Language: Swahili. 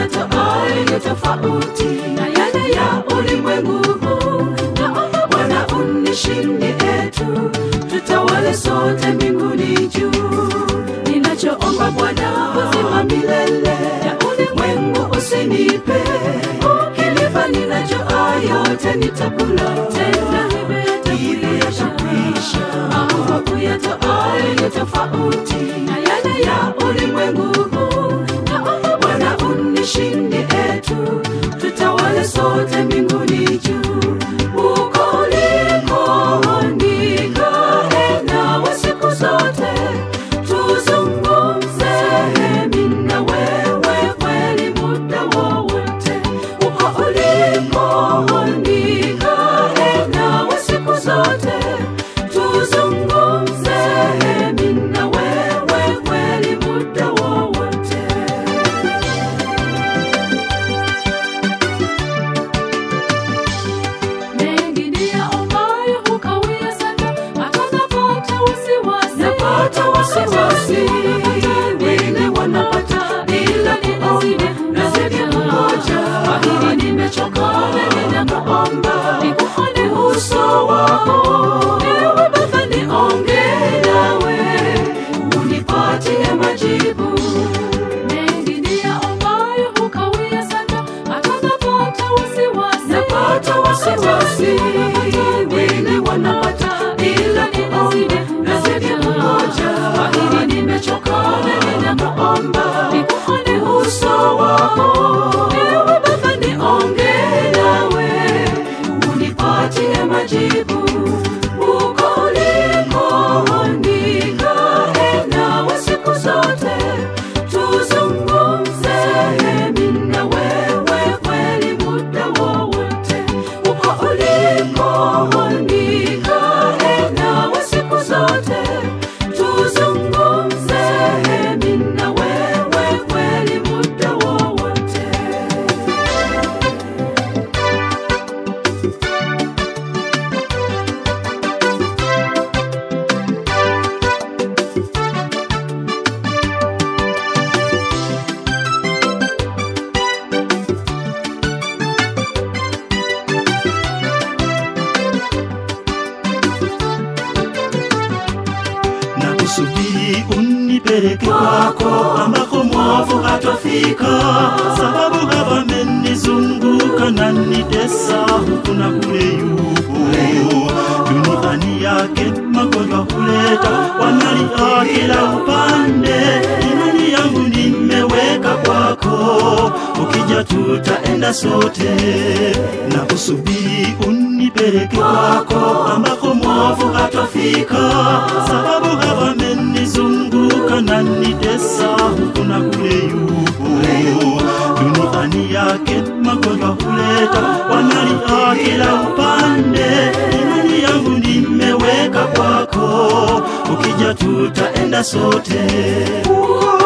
uyatoayo ni tofauti na yale ya ulimwengu huu. Naomba Bwana unishindie tu, tutawale sote mbinguni juu. Ninachoomba Bwana, uzima milele ya ulimwengu usinipe, ukinipa ninachoa yote nitakula tena, hivyo yatakwisha. Mambo uyatoayo ni tofauti na yale ya ulimwengu huu. Naomba Bwana unishindie tu, tutawale sote mbinguni juu. Huko uliko nikae nawe siku zote, tuzungumze mimi na wewe kweli muda wowote. Huko uliko nikae nawe siku zote, tuzungumze mimi na wewe kweli muda wowote. mengi niyaombayo hukawia sana, hata napata wasiwasi. Napata wasiwasi, wengine wanapata bila kuomba, nazidi kungoja. Kwa hili nimechoka, ninakuomba nikuone uso wako, ewe Baba, niongee nawe, unipatie majibu mengi niyaombayo hukawia sana, hata napata wasiwasi. Napata wasiwasi, wengine wanapata bila kuomba, nazidi kungoja. Kwa hili nimechoka, ninakuomba nikuone uso wako, ewe Baba, niongee nawe, unipatie majibu huko uliko nikae nawe siku zote, tuzungumze mimi na wewe kweli muda wowote. Huko uliko nikae nawe siku zote, tuzungumze mimi na wewe kweli muda wowote. na kusubiri unipeleke kwako ambako mwovu hatafika, sababu hawamenizunguka na nitesa huku na kule yupo duniani yake magonjwa huleta wanalia kila upande. Imani yangu nimeweka kwako, ukija tutaenda sote na kusubiri unipeleke kwako ambako mwovu hatafika, sababu hawamenizunguka na nitesa huku na kule yupo duniani yake magonjwa huleta wanalia kila upande. Imani yangu nimeweka kwako, ukija tutaenda sote. Huko